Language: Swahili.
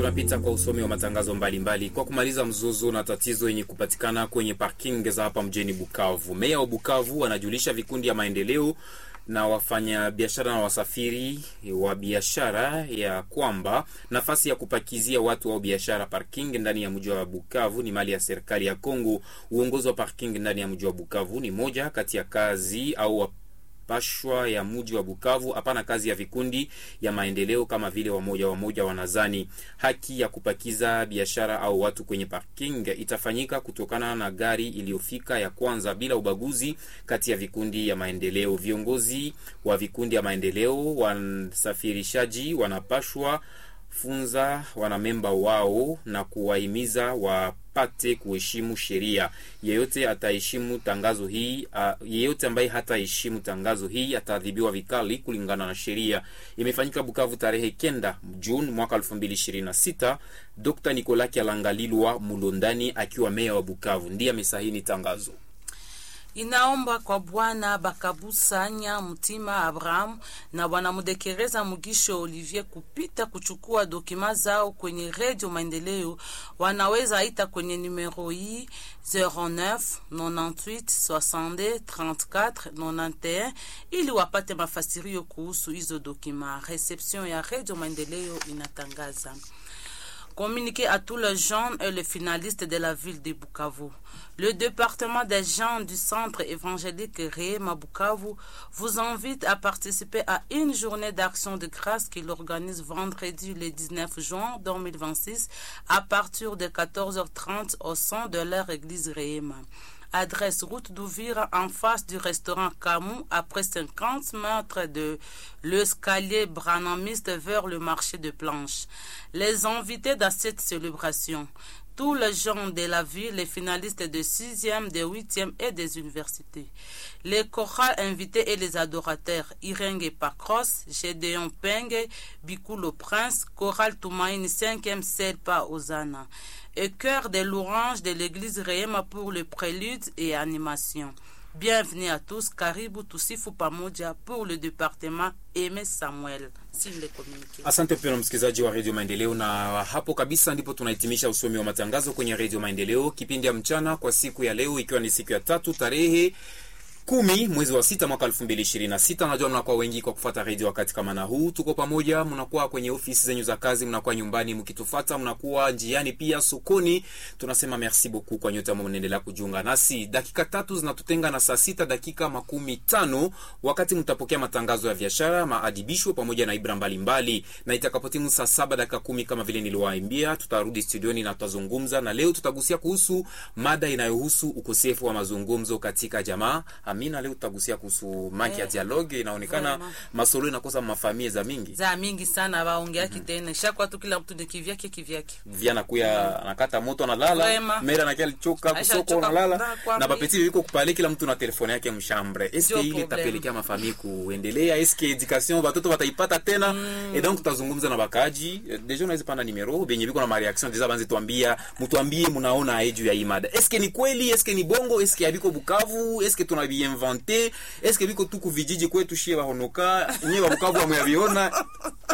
tunapita kwa usomi wa matangazo mbalimbali mbali. Kwa kumaliza mzozo na tatizo yenye kupatikana kwenye parking za hapa mjini Bukavu, meya wa Bukavu anajulisha vikundi ya maendeleo na wafanyabiashara na wasafiri wa biashara ya kwamba nafasi ya kupakizia watu au biashara parking ndani ya mji wa Bukavu ni mali ya serikali ya Kongo. Uongozi wa parking ndani ya mji wa Bukavu ni moja kati ya kazi au pashwa ya mji wa Bukavu, hapana kazi ya vikundi ya maendeleo kama vile wamoja wamoja wanazani. Haki ya kupakiza biashara au watu kwenye parking itafanyika kutokana na gari iliyofika ya kwanza bila ubaguzi kati ya vikundi ya maendeleo. Viongozi wa vikundi ya maendeleo, wasafirishaji wanapashwa funza wanamemba wao na kuwahimiza wapate kuheshimu sheria. Yeyote ataheshimu tangazo hii uh, yeyote ambaye hataheshimu tangazo hii ataadhibiwa vikali kulingana na sheria. Imefanyika Bukavu tarehe kenda Juni mwaka 2026. Dr. Nicolas Kyalangalilwa Mulondani akiwa meya wa Bukavu ndiye amesahini tangazo inaomba kwa bwana Bakabusanya Mtima Abraham na bwana Mudekereza Mugisho Olivier kupita kuchukua dokima zao kwenye redio Maendeleo. Wanaweza ita kwenye numero hii 09 98 62 34 91 ili wapate mafasirio kuhusu hizo dokima. Reception ya redio Maendeleo inatangaza Communiqué à tous les jeunes et les finalistes de la ville de Bukavu. Le département des gens du centre évangélique Réma Bukavu vous invite à participer à une journée d'action de grâce qu'il organise vendredi le 19 juin 2026 à partir de 14h30 au sein de leur église Réma. Adresse route d'Ouvira en face du restaurant Camou, après 50 mètres de l'escalier branamiste vers le marché de planches. Les invités dans cette célébration, tous les gens de la ville, les finalistes de 6e, de 8e et des universités. Les chorales invités et les adorateurs, Irenge Pakros, Gédéon Penge, Bikulo Prince, Chorale Toumaïne 5e Selpa Ozana et chœur de l'orange de l'église Rehema pour le prélude et animation. Bienvenue à tous, karibu tusifu pamoja pour le département Aime Samuel. Asante mpendwa msikilizaji wa redio Maendeleo, na hapo kabisa ndipo tunahitimisha usomi wa matangazo kwenye redio Maendeleo, kipindi ya mchana kwa siku ya leo, ikiwa ni siku ya tatu tarehe kumi mwezi wa sita mwaka elfu mbili ishirini na sita. Najua mnakuwa wengi kwa kufuata redio wakati kama na huu. Tuko pamoja, mnakuwa kwenye ofisi zenyu za kazi, mnakuwa nyumbani mkitufata, mnakuwa njiani pia sokoni. Tunasema merci beaucoup kwa nyote ambao mnaendelea kujiunga nasi. Dakika tatu zinatutenga na saa sita dakika makumi tano wakati mtapokea matangazo ya biashara, maadibisho pamoja na ibra mbalimbali, na itakapotimu saa saba dakika kumi kama vile niliwaambia, tutarudi studioni na tutazungumza, na leo tutagusia kuhusu mada inayohusu ukosefu wa mazungumzo katika jamaa Amina, leo tutagusia kuhusu maki ya dialogue. Inaonekana masolo inakosa mafamie za mingi za mingi sana, waongea kitena shakuwa tu kila mtu ni kivyake kivyake, vya nakuya anakata moto analala, mera nakia alichoka kusoko analala na bapeti yuko kupale, kila mtu na telefone yake mshambre. Eske ile itapelekea mafamie kuendelea? Eske education watoto wataipata tena? Mm. Et donc tutazungumza na bakaji deja, unaweza panda numero benye biko na ma reaction deja, banze tuambia, mtuambie mnaona aiju ya imada, eske ni kweli, eske ni bongo, eske abiko Bukavu, eske tuna invente eske biko tuku vijiji kwetu shie bahonoka nyewe babukavu amyaviona